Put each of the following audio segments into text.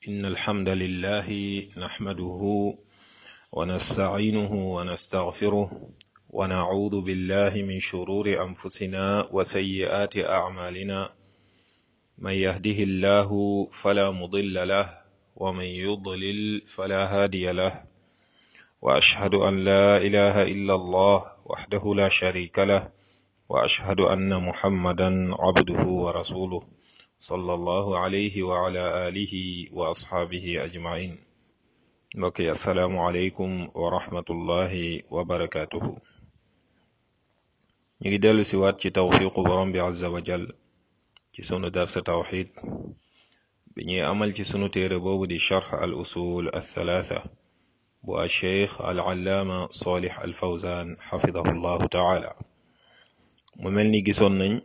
إن الحمد لله نحمده ونستعينه ونستغفره ونعوذ بالله من شرور أنفسنا وسيئات أعمالنا من يهده الله فلا مضل له ومن يضلل فلا هادي له وأشهد أن لا إله إلا الله وحده لا شريك له وأشهد أن محمدا عبده ورسوله صلى الله عليه وعلى آله وأصحابه أجمعين mbokk yi asalaamualeykum wa rahmatullahi wa barakaatuhu ñu ngi dellu si waat ci tawfiqu borom bi azza wa jal ci sunu darsa tawxid bi ñuy amal ci sunu téere boobu di charx al usul althalatha bu alcheikh al allaama solix al fawzan xafidahu llahu taala mu mel ni gisoon nañ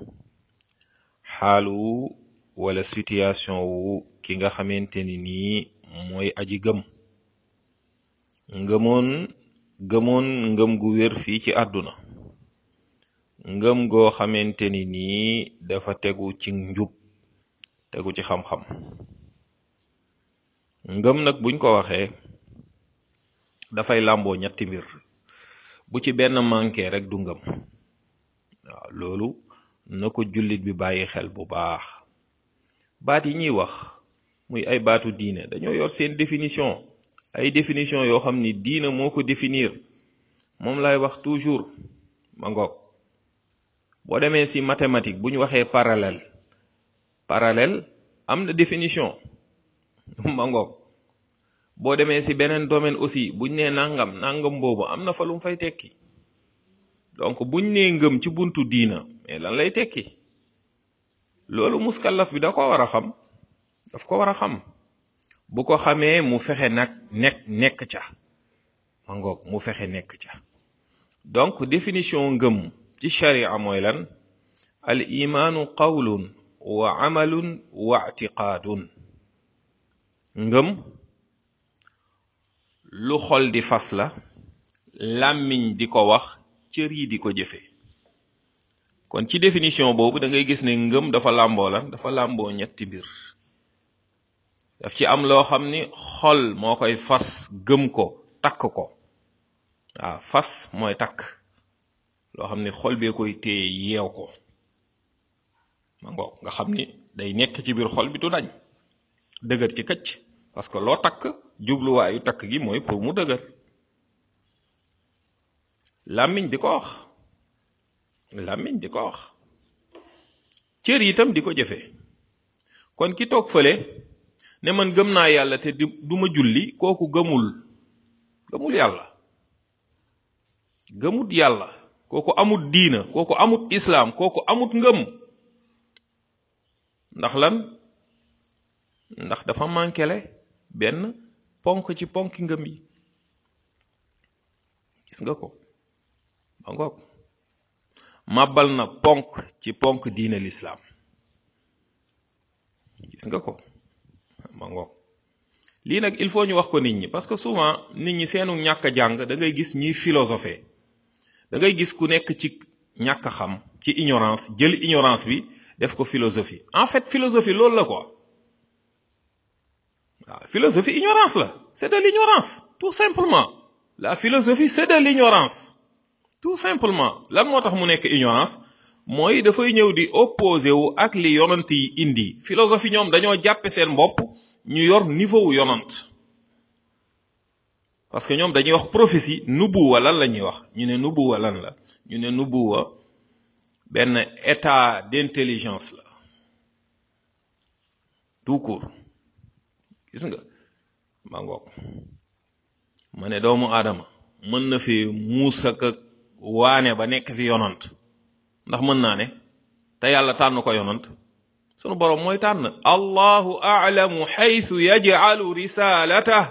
xaalu wala situation wu ki nga xamante ni nii mooy aji gëm ngëmoon gëmoon ngëm gu wér fii ci àdduna ngëm goo xamante ni nii dafa tegu ci njub tegu ci xam-xam ngëm nag buñ ko waxee dafay làmboo ñetti mbir bu ci benn manqué rek du ngëm waaw loolu na ko jullit bi bàyyi xel bu baax baat yi ñuy wax muy ay baatu diine dañoo yor seen définition ay définition yoo xam ni diine moo ko définir moom lay wax toujours ma ngoog boo demee ci mathématique bu ñu waxee parallèle parallèle am na définition ma ngoog boo demee ci beneen domaine aussi buñ nee nangam nangam boobu am na fa lu mu fay tekki donc buñ nee ngëm ci buntu diina mais lan lay tekki loolu muskallaf bi da ko war a xam daf ko war a xam bu ko xamee mu fexe nag nekk nekk ca ma ngoog mu fexe nekk ca donc définition ngëm ci sharia mooy lan al imaanu qawlun wa amalun wa i'tiqaadun ngëm lu xol di fas la làmmiñ di ko wax cër yi di ko jëfe kon ci définition boobu da ngay gis ne ngëm dafa làmboo lan dafa làmboo ñetti mbir daf ci am loo xam ni xol moo koy fas gëm ko takk ko waaw fas mooy takk loo xam ni xol bee koy téye yeew ko ma ngoog nga xam ni day nekk ci biir xol bi du dañ dëgër ci këcc parce que loo takk jubluwaayu takk gi mooy pour mu dëgër làmmiñ di ko wax làmmiñ di ko wax cër yi itam di ko jëfe kon ki toog fële ne man gëm naa yàlla te du ma julli kooku gëmul gëmul yàlla gëmut yàlla kooku amut diina kooku amut islaam kooku amut ngëm ndax lan ndax dafa mànkele benn ponk ci ponki ngëm yi gis nga ko ma ngoog màbbal na ponk ci ponk diina lislaam gis nga ko ma ngoog lii nag il faut ñu wax ko nit ñi parce que souvent nit ñi seenu ñàkk a jàng da ngay gis ñuy philosophe da ngay gis ku nekk ci ñàkk a xam ci ignorance jël ignorance bi def ko philosophie en fait philosophie loolu la quoi waaw philosophie ignorance la c'est de l'ignorance tout simplement la philosophie c'est de l'ignorance tout simplement lan moo tax mu nekk ignorance mooy dafay ñëw di opposé wu ak li yonant yi indi philosophie ñoom dañoo jàppe seen bopp ñu yor niveau wu yonant parce que ñoom dañuy wax prophétie nubuwa lan la ñuy wax ñu ne nubuwa lan la ñu ne nubuwa benn état d'intelligence la tout court gis nga ma ngoog ma ne doomu aadama mën na fi muusa ka waane ba nekk fi yonant ndax mën naa ne te yàlla tànn ko yonant sunu boroom mooy tànn allahu a'lamu xaytu yaj'alu risalatah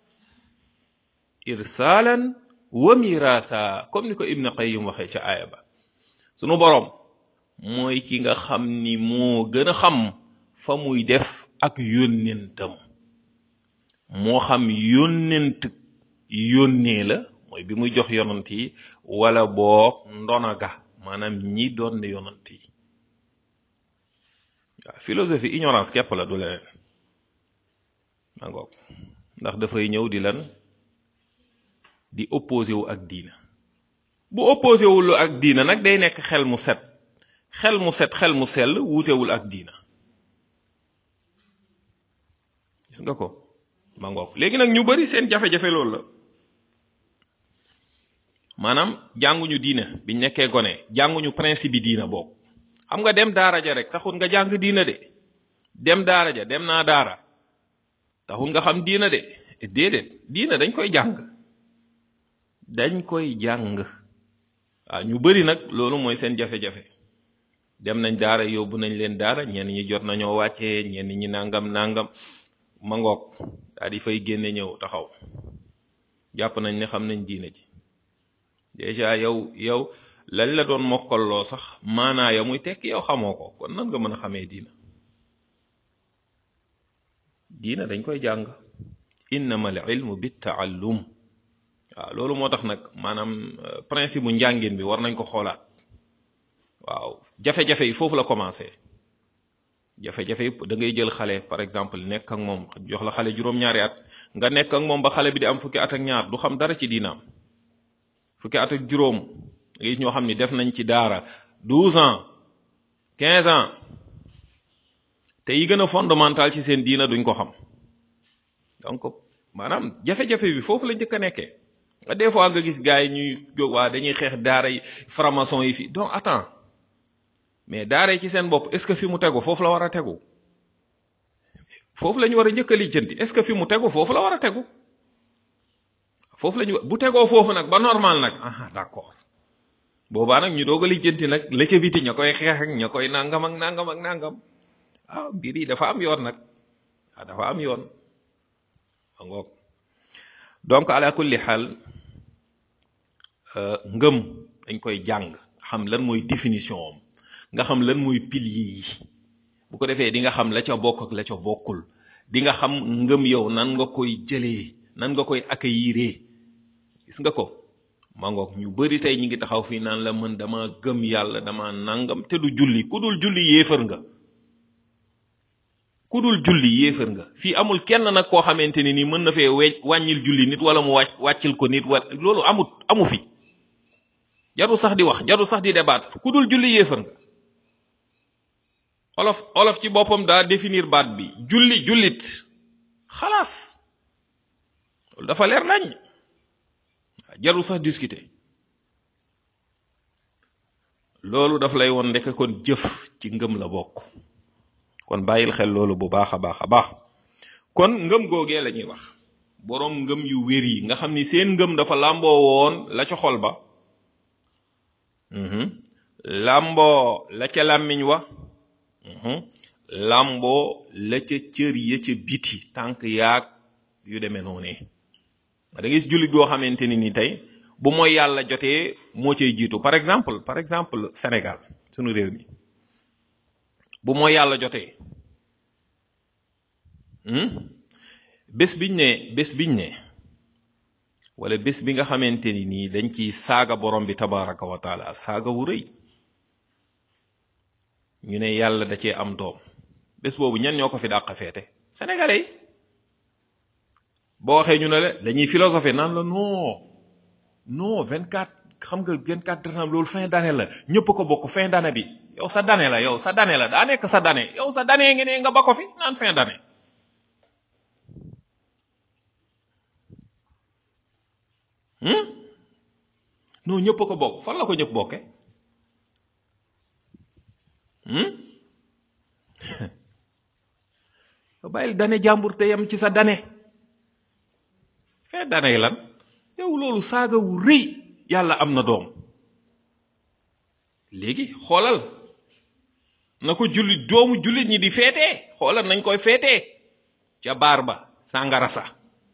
irsaalan wa miraatha comme ni ko ibn qayyim waxee ca aaya ba sunu boroom mooy ki nga xam ni moo gën a xam fa muy def ak yónnentam moo xam yónnent yónnee la mooy bi muy jox yonant yi wala boog ndona ga maanaam ñi doon ne yonant yi waaw philosophie ignorance képp la du leneen ma ngoog ndax dafay ñëw di lan di opposé wu ak diina bu opposé wul ak diina nag day nekk xel mu set xel mu set xel mu sell wuutewul ak diina gis nga ko ma ngoog léegi nag ñu bari seen jafe-jafe loolu la maanaam jànguñu diina biñ nekkee gone jànguñu principe bi diina boobu xam nga dem daara ja rek taxul nga jàng diina de dem daara ja dem naa daara taxul nga xam diina de déedéet diina dañ koy jàng dañ koy jàng waaw ñu bari nag loolu mooy seen jafe-jafe dem nañ daara yóbbu nañ leen daara ñenn ñi jot nañoo wàccee ñenn ñi nangam nangam ma ngoog daal di fay génne ñëw taxaw jàpp nañ ne xam nañ diina ji déjà yow yow lañ la doon mokkaloo sax maanaa ya muy tekk yow xamoo ko kon nan nga mën a xamee diina diina dañ koy jàng innama al ilmu bit taallum waaw loolu moo tax nag maanaam principe bu njàngin bi war nañ ko xoolaat waaw jafe-jafe yi foofu la commencé jafe-jafe yi da ngay jël xale par exemple nekk ak moom jox la xale juróom-ñaari at nga nekk ak moom ba xale bi di am fukki at ak ñaar du xam dara ci diinaam fukki at ak juróom nga gis ñoo xam ni def nañ ci daara douze ans quinze ans te yi gën a fondamental ci seen diina duñ ko xam donc maanaam jafe-jafe bi foofu la njëkk a nekkee nga des fois nga gis gars yi ñuy jóg waa dañuy xeex daara yi franc-maçon yi fi donc attends mais daara yi ci seen bopp est-ce que fi mu tegu foofu la war a tegu foofu la ñu war a njëkk a lijjanti est-ce que fi mu tegu foofu la war a tegu foofu la ñu bu tegoo foofu nag ba normal nag ah d'accord boobaa nag ñu doog a lijjanti nag la ca biti ña koy xeex ak ña koy nangam ak nangam ak nangam ah mbir yi dafa am yoon nag ah dafa am yoon a ngoog donc ala kulli xaal ngëm dañ koy jàng xam lan mooy définition am nga xam lan mooy pilier yi bu ko defee di nga xam la ca bokk ak la ca bokkul di nga xam ngëm yow nan nga koy jëlee nan nga koy accueillir gis nga ko mangoog ñu bari tey ñi ngi taxaw fii naan la mën dama gëm yàlla dama nangam te du julli ku dul julli yéefar nga ku dul julli yéefar nga fii amul kenn nag koo xamante ni nii mën na fee we wàññil julli nit wala mu wàcc wàccil ko nit wala loolu amut amu fi jaru sax di wax jaru sax di débat ku dul julli yéefar nga olof olof ci boppam daa définir baat bi julli jullit xalaas loolu dafa leer nañ jarul sax discuter loolu daf lay won ndekk kon jëf ci ngëm la bokk kon bàyyil xel loolu bu baax a baax a baax kon ngëm googee la ñuy wax boroom ngëm yu wér yi nga xam ni seen ngëm dafa làmboo woon la ca xol ba làmboo la ca làmmiñ wa làmboo la ca cër ya ca biti tànk yaag yu demee noonee da ngay gis jullit boo xamante ni ni tey bu mooy yàlla jotee moo cay jiitu par exemple par exemple Sénégal sunu réew mi bu mooy yàlla jotee bés biñ ne bés biñ ne wala bés bi nga xamante ni nii dañ ci saaga borom bi tabaraka wa taala saaga wu rëy ñu ne yàlla da cee am doom bés boobu ñan ñoo ko fi dàq feete sénégalais yi boo waxee ñu ne la dañuy philosophie naan la non non 24 xam nga 24 décembre loolu fin d'année la ñëpp ko bokk fin d'année bi yow sa d'année la yow sa d'année la daa nekk sa d'année yow sa d'année ngi ne nga ba ko fi naan fin d'année non ñëpp ko bokk fan la ko ñëpp bokke bàyyil d'année jàmbur te yem ci sa d'année fin d'année lan yow loolu saaga wu rëy yàlla am na doom léegi xoolal na ko jullit doomu jullit ñi di feetee xoolal nañ koy feetee ca baar ba sàngara sa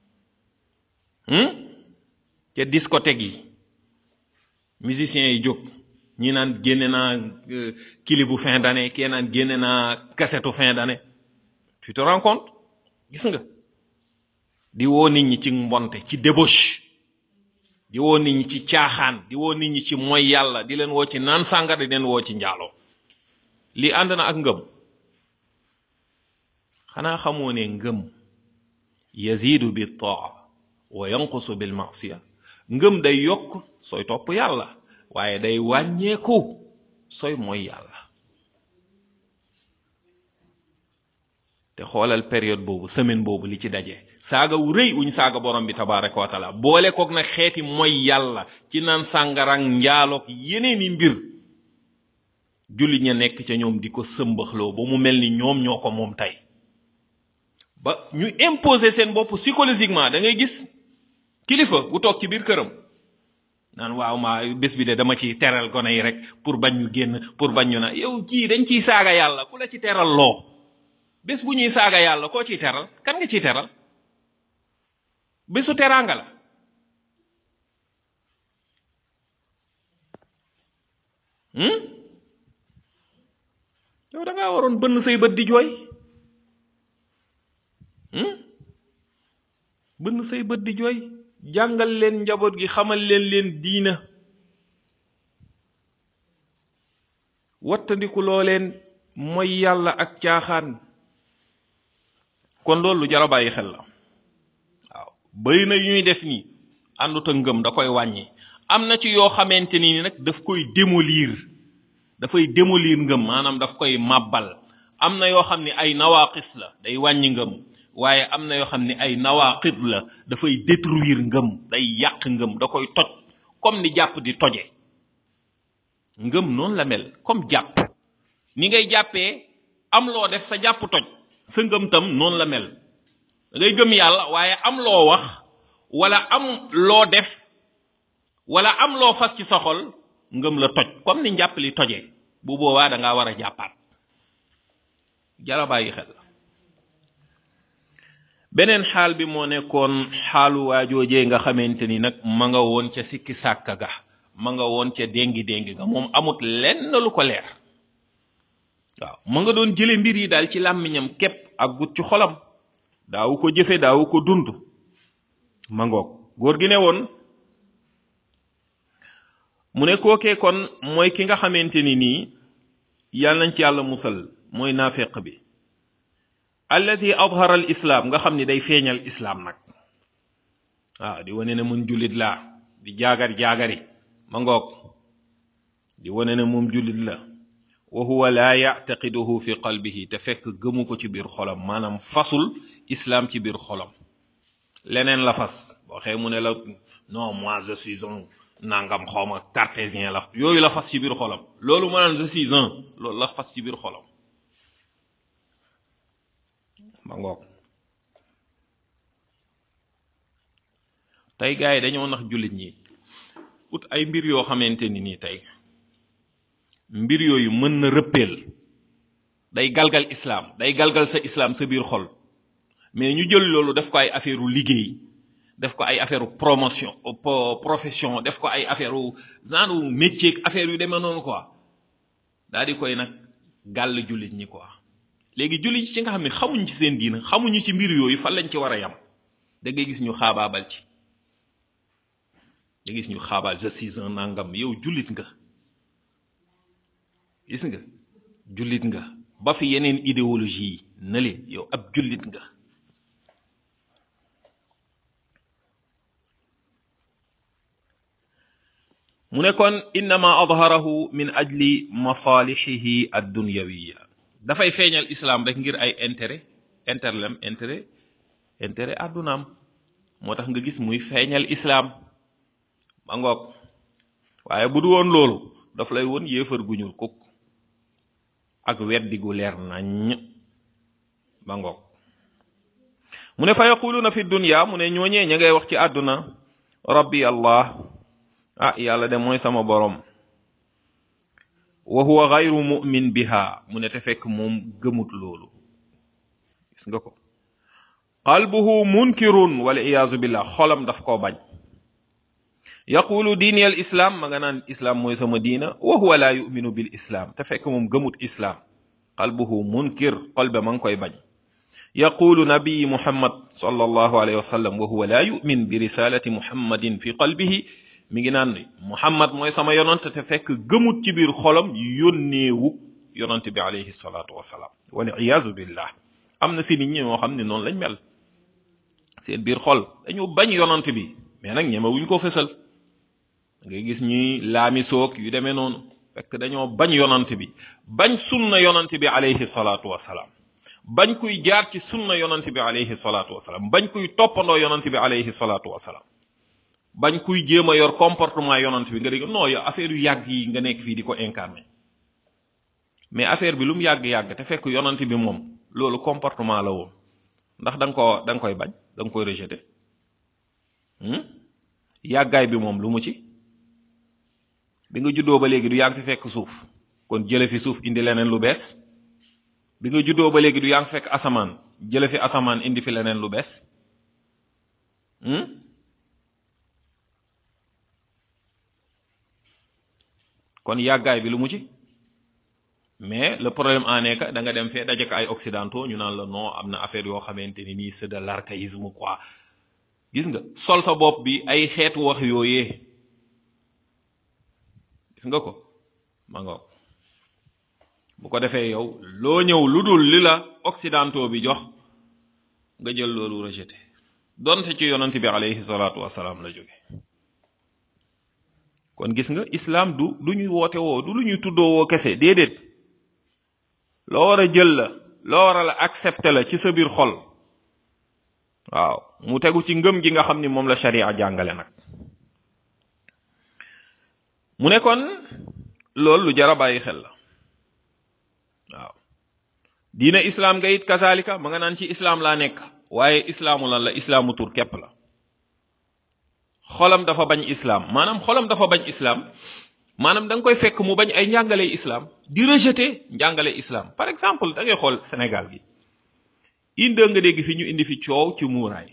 ca discothèque yi musiciens yi jóg ñi naan génne naa clip bu fin d'année kii naan génne naa cassette fin d'année tu te rends compte gis nga di woo nit ñi ci mbonte ci débauche di woo nit ñi ci caaxaan di woo nit ñi ci mooy yàlla di leen woo ci naan sàngara di leen woo ci njaaloo lii ànd na ak ngëm xanaa xamoo ne ngëm yazidu bi taa wa yanqusu bil masiya ngëm day yokk sooy topp yàlla waaye day wàññeeku sooy mooy yàlla te xoolal période boobu semaine boobu li ci daje saaga wu rëy wuñ saaga borom bi tabaraka wa taala boole koog nag xeeti mooy yàlla ci naan sàngarang njaaloog yeneeni mbir jullit ña nekk ca ñoom di ko sëmbaxloo ba mu mel ni ñoom ñoo ko moom tey ba ñu imposer seen bopp psychologiquement da ngay gis kilifa bu toog ci biir këram naan waaw maa bés bi de dama ciy teral gone yi rek pour bañ ñu génn pour bañ ñu na yow kii dañ ciy saaga yàlla ku la ci teral loo bés bu ñuy saaga yàlla koo ciy teral kan nga ciy teral bésu teraanga la yow da ngaa waroon bënn say bët di jooy bënn say bët di jooy jàngal leen njaboot gi xamal leen leen diina wattandiku loo leen mooy yàlla ak caaxaan kon loolu lu jar a bàyyi xel la waaw bëri na yu ñuy def nii àndut ak ngëm da koy wàññi am na ci yoo xamante ni nag daf koy démolir dafay démolir ngëm maanaam daf koy màbbal am na yoo xam ne ay nawaqis la day wàññi ngëm waaye am na yoo xam ne ay nawaqid la dafay détruire ngëm day yàq ngëm da koy toj comme ni jàpp di toje ngëm noonu la mel comme jàpp ni ngay jàppee am loo def sa jàpp toj sa ngëm tam noonu la mel da ngay gëm yàlla waaye am loo wax wala am loo def wala am loo fas ci sa xol ngëm la toj comme ni njàpp li tojee bu boobaa da ngaa war a jàppaat jara bàyyi xel beneen xaal bi moo nekkoon xaalu waajoojee nga xamante ni nag ma nga woon ca sikki sàkka ga ma nga woon ca déngi déngi ga moom amut lenn lu ko leer waaw ma nga doon jële mbir yi daal ci làmmiñam képp ak gut ci xolam daawu ko jëfe daawu ko dund ma ngoog góor gi ne woon mu ne kookee kon mooy ki nga xamante ni nii yàlla nañ ci yàlla musal mooy naafeq bi alladi adhara al islaam nga xam ni day feeñal islaam nag waaw di wane ne mun jullit laa di jaagar jaagari ma ngoog di wane ne moom jullit la wa huwa laa yactaqiduhu fi qalbihi te fekk gëmu ko ci biir xolam maanaam fasul islaam ci biir xolam leneen la fas boo xee mu ne la non moi je suis un nangam xawma cartésien la yooyu la fas ci biir xolam loolu ma naan je suis un loolu la fas ci biir xolam ma ngoog tey gars yi dañoo nax jullit ñi ut ay mbir yoo xamante ni nii tey mbir yooyu mën na rëppeel day galgal islaam day galgal sa islaam sa biir xol mais ñu jël loolu def ko ay affaire u liggéey def ko ay affaire u promotion profession def ko ay affaire u genre métier affaire yu demee noonu quoi daal di koy nag gàll jullit ñi quoi léegi jullit ci nga xam ne xamuñ ci seen diina xamuñu ci mbir yooyu fan lañ ci war a yam da ngay gis ñu xaabaabal ci da gis ñu xaabaal je suis un nangam yow jullit nga gis nga jullit nga ba fi yeneen idéologie yi na leen yow ab jullit nga mu ne kon innama adharahu min ajli masalihihi addunyawiya dafay feeñal islam rek ngir ay intérêt interlem intérêt intérêt àddunaam moo tax nga gis muy feeñal islam ba ngoog waaye bu du woon loolu daf lay woon yéefar gu ñuul kukk ak weddi gu leer nañ ba ngoog mu ne fa yaquluna fi dunya mu ne ñooñee ña ngay wax ci àdduna rabbi allah ah yàlla de mooy sama borom wa huwa gayru mu'min biha mu ne te fekk moom gëmut loolu gis nga ko qalbuhu munkirun wal iyaazu billah xolam daf koo bañ yaqulu diini al islam ma nga naan islam mooy sama diina wa huwa la yuminu bil islam te fekk moom gëmut islam qalbuhu munkir xol ba ma ngi koy bañ yaqulu nabii muhammad sallallahu alayhi wa sallam wa huwa la yumin bi risalati muhammadin fi qalbihi mi ngi naan muhammad mooy sama yonant te fekk gëmut ci biir xolam yónneewu yonant bi alayhi salatu wasalaam wal iyaazu billah am na si nit ñi moo xam ne noonu lañ mel seen biir xol dañu bañ yonant bi mais nag ñemewuñ ko fësal da ngay gis ñuy laami soog yu demee noonu fekk dañoo bañ yonant bi bañ sunna yonant bi alayhi salaatu wasalaam bañ kuy jaar ci sunna yonant bi alayhi salaatu wasalaam bañ kuy toppandoo yonant bi alayhi salaatu wasalaam bañ kuy jéem a yor comportement yonant bi nga dégg non yow affaire yu yàgg yi nga nekk fii di ko incarné mais affaire bi lu mu yàgg-yàgg te fekk yonant bi moom loolu comportement la woon ndax da nga ko da nga koy bañ da nga koy rejeté yàggaay bi moom lu mu ci bi nga juddoo ba léegi du yaa ngi fi fekk suuf kon jële fi suuf indi leneen lu bees bi nga juddoo ba léegi du yaa ngi fekk asamaan jële fi asamaan indi fi leneen lu bees kon yàggaay bi lu mu ci mais le problème en est que da nga dem fee dajek ay occidentaux ñu naan la non am na affaire yoo xamante ni nii c'est de l'archaïsme quoi gis nga sol sa bopp bi ay xeetu wax yooyee gis nga ko ma nga bu ko defee yow loo ñëw lu dul li la occidentaux bi jox nga jël loolu rejeté donte ci yonent bi alayhi salaatu wasalaam la jóge kon gis nga islam du du ñuy woote woo du lu ñuy tuddoo woo kese déedéet loo war a jël la loo war a la accepter la ci sa biir xol waaw mu tegu ci ngëm gi nga xam ni moom la sharia jàngale nag mu ne kon loolu lu jar a bàyyi xel la waaw diina islaam nga it kazalika ma nga naan ci islaam laa nekk waaye islaamu lan la islaamu tur képp la xolam dafa bañ islaam maanaam xolam dafa bañ islaam maanaam da nga koy fekk mu bañ ay njàngale islaam di rejeter njàngale islaam par exemple da ngay xool Sénégal gi inde nga dégg fi ñu indi fi coow ci muuraay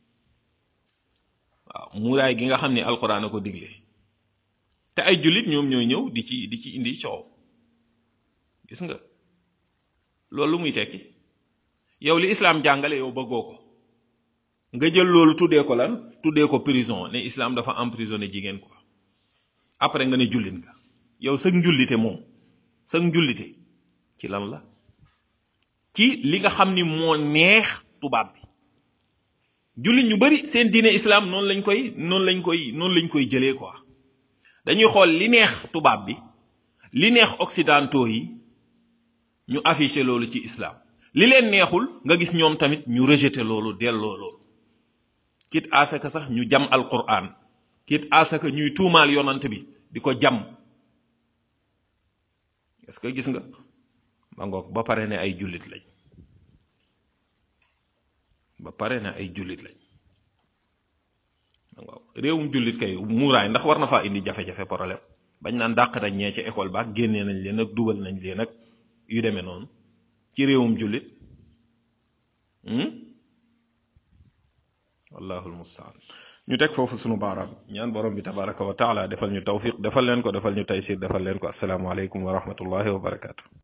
waaw muuraay gi nga xam ni alquran a ko digle te ay jullit ñoom ñooy ñëw di ci di ci indi coow gis nga loolu lu muy tekki yow li islaam jàngale yow bëggoo ko nga jël loolu tuddee ko lan tuddee ko prison ne islam dafa emprisonné jigéen quoi après nga ne jullit nga yow sag njullite moom sag njullite ci lan la ci li nga xam ni moo neex tubaab bi jullit ñu bari seen diine islam noonu lañ koy noonu lañ koy noonu lañ koy jëlee quoi dañuy xool li neex tubaab bi li neex occidentaux yi ñu affiché loolu ci islam li leen neexul nga gis ñoom tamit ñu rejeté loolu delloo loolu kit asaka sax ñu jam alquran kit asaka ñuy tuumaal yonant bi di ko jam est-ce que gis nga ma ngoog ba pare ne ay jullit lañ ba pare ne ay jullit lañ ma ngoog réewum jullit kay muuraay ndax war na faa indi jafe-jafe problème bañ naan dàq nañ ñee ci école ba ak génnee nañ leen ak dugal nañ leen ak yu demee noonu ci réewum jullit wallahu almustaan ñu teg foofu sunu baaraam ñaan borom bi tabaraka wa taala defal ñu tawfiq defal leen ko defal ñu taysir defal leen ko assalaamu aleykum wa rahmatullahi wa barakatu